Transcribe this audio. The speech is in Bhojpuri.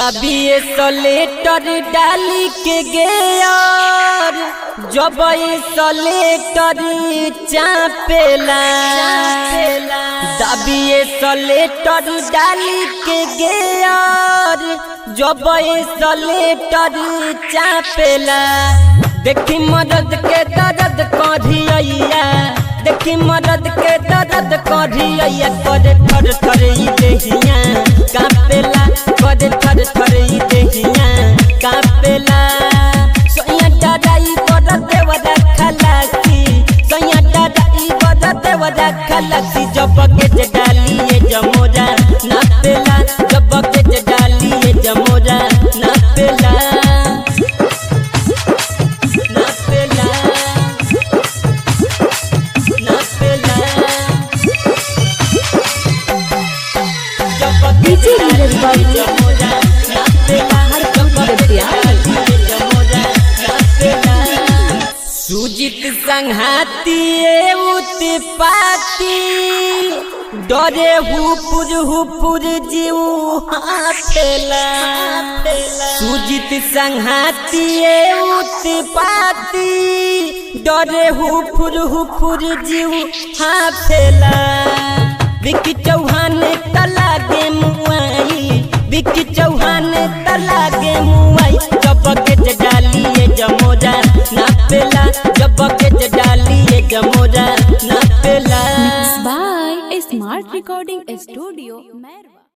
दबिए सलेटर डाली के गेयर जब सलेटर चापेला दबिए सलेटर डाली के गेयर जब सलेटर चापेला देखी मदद के दर्द कढ़िया देखी मदद के दर्द कढ़िया करे थर थर ई देहिया कापेला करे थर थर ई देहिया कापेला सोया डराई बड़ देवरा खलासी सोया डराई बड़ देवरा खलासी जब के जे डालिए जमोरा नापेला जब के जे डालिए जमोरा नापेला नापेला नापेला DJ नीरज बाबू सुजित संघाती उत्पाती डरे हुपुर हुपुर जीव हाथेला सुजित संघाती उत्पाती डरे हुपुर हुपुर जीव हाथेला विकी चौहान तला गे मुआई विकी चौहान तला गे मुआई जब के डालिए जमोरा नापेला जब के डालिए जमोरा नापेला by Smart Recording Studio, Merwa.